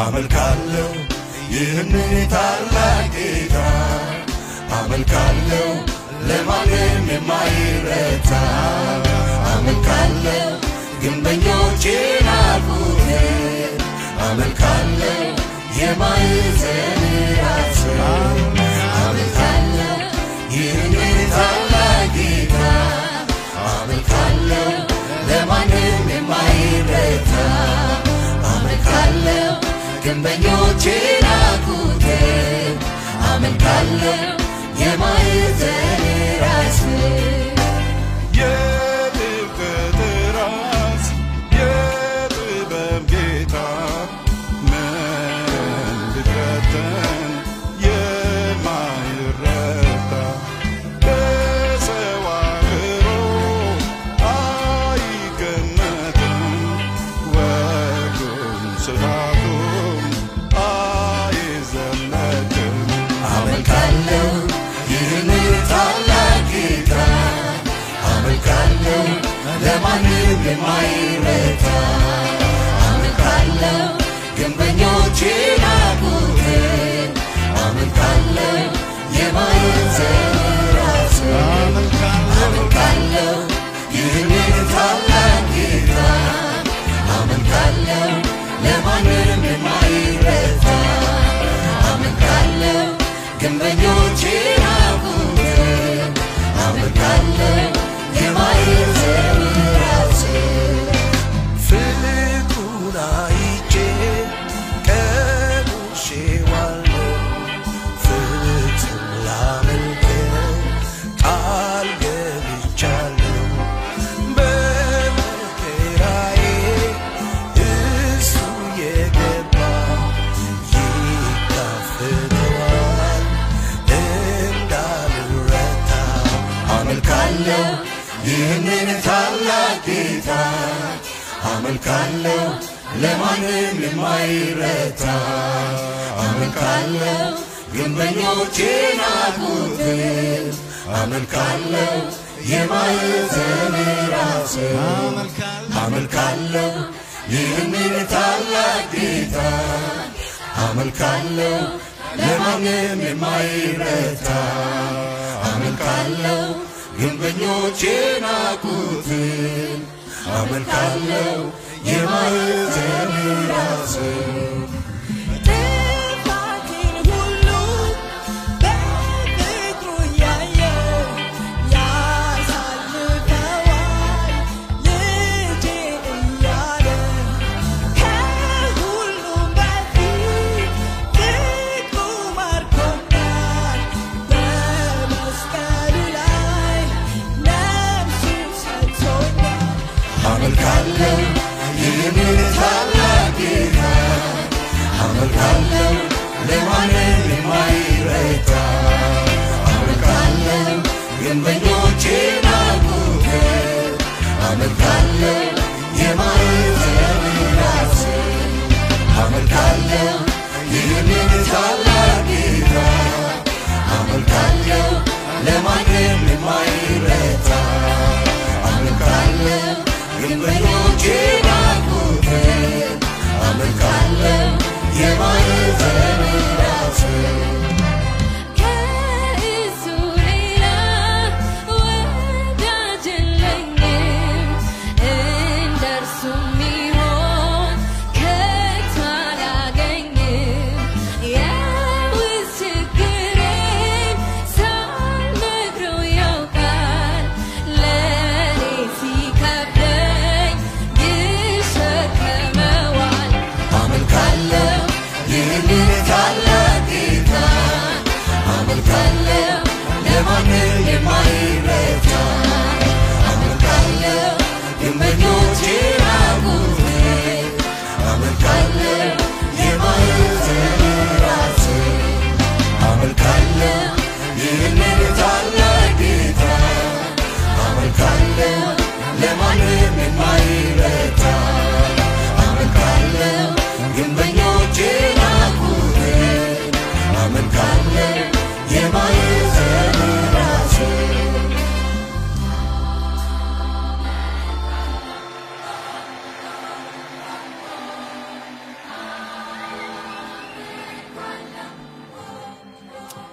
አመልካለሁ ይህንን ታላቅ ጌታ አመልካለሁ ለማንም የማይረታ አመልካለሁ ግንበኞች ናቁትን አመልካለሁ የማዕዘን ራስ አመልካለሁ ይህንን ታላቅ ጌታ አመልካለሁ ለማንም የማይረታ አመልካለሁ ግንበኞች ናቁትን አመልካለሁ የማዕዘን ራስ የጥልቀት ራስ የጥበብ ጌታ መንግድረትን የማይረታ በሰው አእምሮ አይገመትም ወጉም ስርዓቱም አይዘለቅም አመልካለሁ ይህንን ታላቅ ጌታ አመልካለሁ ለማንም የማይረታ አመልካለሁ ግንበኞች ናቁትን አመልካለሁ የማዕዘን ራስ አመልካለሁ ይህንን ታላቅ ጌታ አመልካለሁ ለማንም የማይረታ አመልካለሁ ግንበኞች ናቁትን አመልካለሁ የማዕዘን ራስ ፍቅሩን አይቼ ቀምሼዋለሁ ፍጹም ላመልከው ቃል ገብቻለሁ በመከራዬ እሱ የገባ ይካፍለዋል እንዳልረታ አመልካለሁ ይህንን ታላቅ ጌታ አመልካለሁ ለማንም የማይረታ አመልካለሁ ግንበኞች ናቁትን አመልካለሁ የማዕዘን ራስ አመልካለሁ ይህንን ታላቅ ጌታ አመልካለሁ ለማንም የማይረታ አመልካለሁ ግንበኞች ናቁትን አመልካለሁ የማዕዘን ራስ ጥፋቴን ሁሉ በፍቅሩ ያየ ያሳልፈዋል ልጄ እያለ ከሁሉም በፊት ፍቅሩ ማርኮኛል በመስቀሉ ላይ ነፍሱን ሰጥቶኛል አመልካለሁ ይህንን ታላቅ ጌታ አመልካለሁ ለማንም የማይረታ አመልካለሁ ግንበኞች ናቁትን አመልካለሁ የማዕዘን ራስ አመልካለሁ ይህንን ታላቅ ጌታ አመልካለሁ ለማንም የማይረታ አመልካለሁ ግንበኞች ናቁትን አመልካለሁ የማዕዘን ራስ ከእሱ ሌላ ወዳጅ የለኝም፣ እንደርሱ የሚሆን ከቶ አላገኝም። የውስጥ ችግሬን ሳልነግረው ያውቃል፣ ለእኔ ሲከብደኝ ይሸከመዋል። አመልካለሁ ይህንን ታላቅ ጌታ አመልካለሁ ለማንም የማይረታ አመልካለሁ ግንበኞች ናቁትን አመልካለሁ የማዕዘን ራስ አመልካለሁ ይህንን ታላቅ ጌታ አመልካለሁ ለማንም የማይረታ አመልካለሁ ግንበኞች ናቁትን አመልካለሁ የማዕዘን ራስ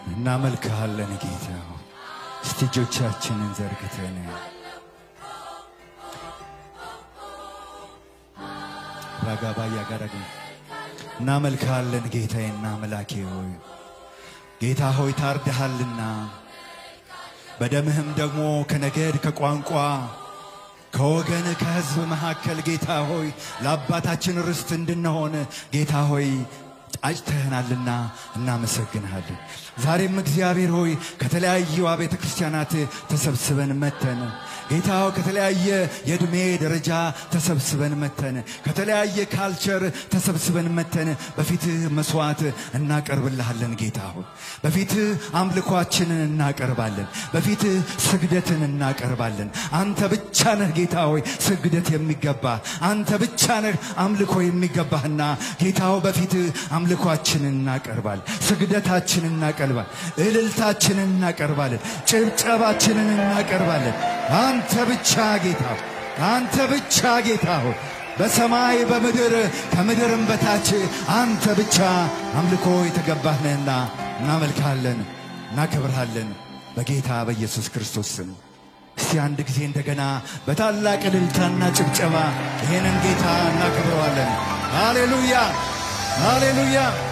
እናመልክሃለን ጌታ ሆይ። እስቲ እጆቻችንን ዘርግተን ራጋባያ ጋራግ እናመልክሃለን ጌታዬና አምላኬ ሆይ ጌታ ሆይ ታርደሃልና በደምህም ደግሞ ከነገድ ከቋንቋ ከወገን ከሕዝብ መካከል ጌታ ሆይ ለአባታችን ርስት እንድንሆን ጌታ ሆይ አጭተህናልና እናመሰግንሃለን። ዛሬም እግዚአብሔር ሆይ ከተለያዩ አብያተ ክርስቲያናት ተሰብስበን መተን ጌታ ሆይ ከተለያየ የዕድሜ ደረጃ ተሰብስበን መተን ከተለያየ ካልቸር ተሰብስበን መተን በፊትህ መስዋዕት እናቀርብልሃለን ጌታ ሆይ በፊትህ አምልኳችንን እናቀርባለን። በፊትህ ስግደትን እናቀርባለን። አንተ ብቻ ነህ ጌታ ሆይ ስግደት የሚገባ አንተ ብቻ ነህ አምልኮ የሚገባህና ጌታ ሆይ በፊትህ አምልኳችንን እናቀርባለን። ስግደታችንን እናቀርባለን። እልልታችንን እናቀርባለን። ጭብጨባችንን እናቀርባለን። አንተ ብቻ ጌታ ሆይ አንተ ብቻ ጌታ ሆይ በሰማይ በምድር ከምድርም በታች አንተ ብቻ አምልኮ የተገባህ ነህና እናመልክሃለን፣ እናከብርሃለን በጌታ በኢየሱስ ክርስቶስ ስም። እስቲ አንድ ጊዜ እንደገና በታላቅ እልልታና ጭብጨባ ይሄንን ጌታ እናከብረዋለን። ሃሌሉያ ሃሌሉያ